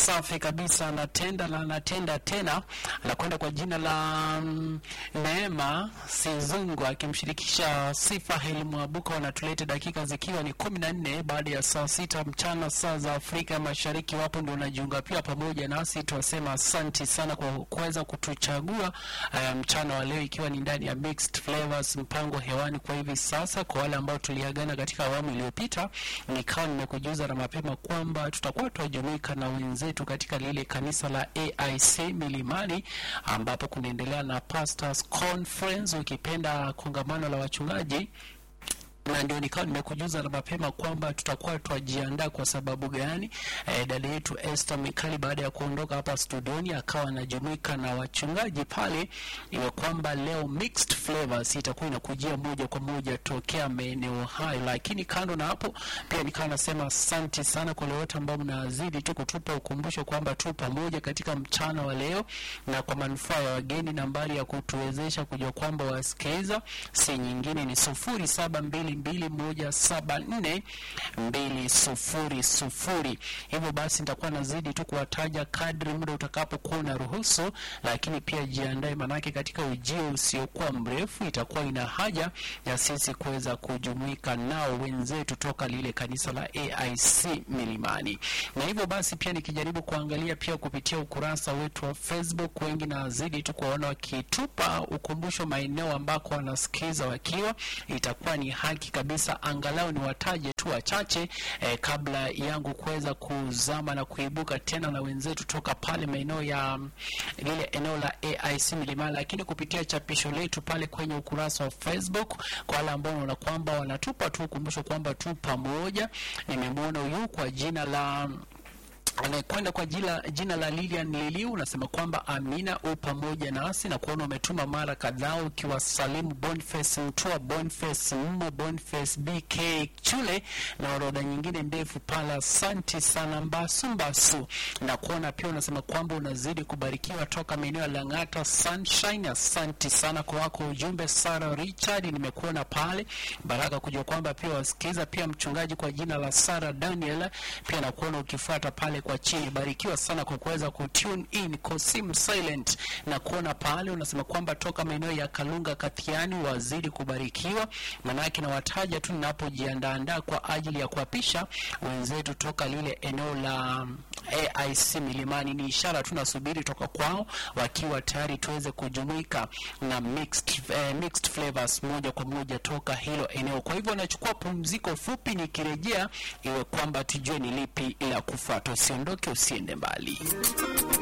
safi kabisa, anatenda na anatenda tena. Anakwenda kwa jina la mm, Neema Sizungu akimshirikisha Sifa Helimwabuka. Wanatuleta dakika zikiwa ni kumi na nne baada ya saa sita mchana saa za Afrika Mashariki. Wapo ndio unajiunga pia pamoja nasi, tuwasema asanti sana kwa kuweza kutuchagua uh, mchana wa leo, ikiwa ni ndani ya Mixed Flavors, mpango hewani kwa hivi sasa. Kwa wale ambao tuliagana katika awamu iliyopita, nikawa nimekujuza na mapema kwamba tutakuwa tunajumuika na wenzetu katika lile kanisa la AIC Milimani, ambapo kunaendelea na Pastors Conference, ukipenda kongamano la wachungaji na ndio nikawa nimekujuza na mapema kwamba tutakuwa twajiandaa. Kwa sababu gani? E, dada yetu Esther Mikali baada ya kuondoka hapa studioni akawa anajumuika na wachungaji pale, iwe kwamba leo Mixed Flavors itakuwa inakujia moja kwa moja tokea maeneo hayo. Lakini kando na hapo, pia nikawa nasema asante sana kwa wote ambao mnazidi tu kutupa ukumbusho kwamba tu pamoja katika mchana wa leo, na kwa manufaa ya wageni, nambari ya kutuwezesha kujua kwamba wasikiliza si nyingine ni sufuri saba mbili mbili moja saba nne mbili sufuri sufuri. Hivyo basi nitakuwa nazidi tu kuwataja kadri muda utakapokuwa unaruhusu, lakini pia jiandae, manake katika ujio usiokuwa mrefu itakuwa ina haja ya sisi kuweza kujumuika nao wenzetu toka lile kanisa la AIC Milimani. Na hivyo basi pia nikijaribu kuangalia pia kupitia ukurasa wetu wa Facebook, wengi nazidi tu kuwaona wakitupa ukumbusho maeneo ambako wanasikiza wakiwa, itakuwa ni haki kabisa angalau ni wataje tu wachache eh, kabla yangu kuweza kuzama na kuibuka tena na wenzetu toka pale maeneo ya mm, lile eneo la AIC Milimani, lakini kupitia chapisho letu pale kwenye ukurasa wa Facebook, kwa wale ambao wanaona kwamba wanatupa tu ukumbusho kwamba tu pamoja. Nimemwona huyu kwa jina la anayekwenda kwa jina, jina la Lilian Liliu unasema kwamba Amina u pamoja nasi na kuona umetuma mara kadhaa ukiwasalimu Boniface Mtua, Boniface Mmo, Boniface BK Chule na orodha nyingine ndefu pale. Asante sana Mbasu Mbasu, na kuona pia unasema kwamba unazidi kubarikiwa toka maeneo ya Lang'ata Sunshine. Asante sana kwa wako ujumbe. Sara Richard nimekuona pale, baraka kujua kwamba pia wasikiza pia mchungaji kwa jina la Sara Daniel pia nakuona ukifuata pale kwa chini. Barikiwa sana kwa kuweza kutune in Kosim Silent na kuona pale unasema kwamba toka maeneo ya Kalunga Kathiani wazidi kubarikiwa. Manake na wataja tu ninapojiandaandaa kwa ajili ya kuapisha wenzetu toka lile eneo la AIC Milimani. Ni ishara tunasubiri toka kwao wakiwa tayari tuweze kujumuika na mixed, eh, mixed flavors moja kwa moja toka hilo eneo. Kwa hivyo nachukua pumziko fupi, nikirejea iwe kwamba tujue ni lipi la kufuata. Usiondoke, usiende mbali.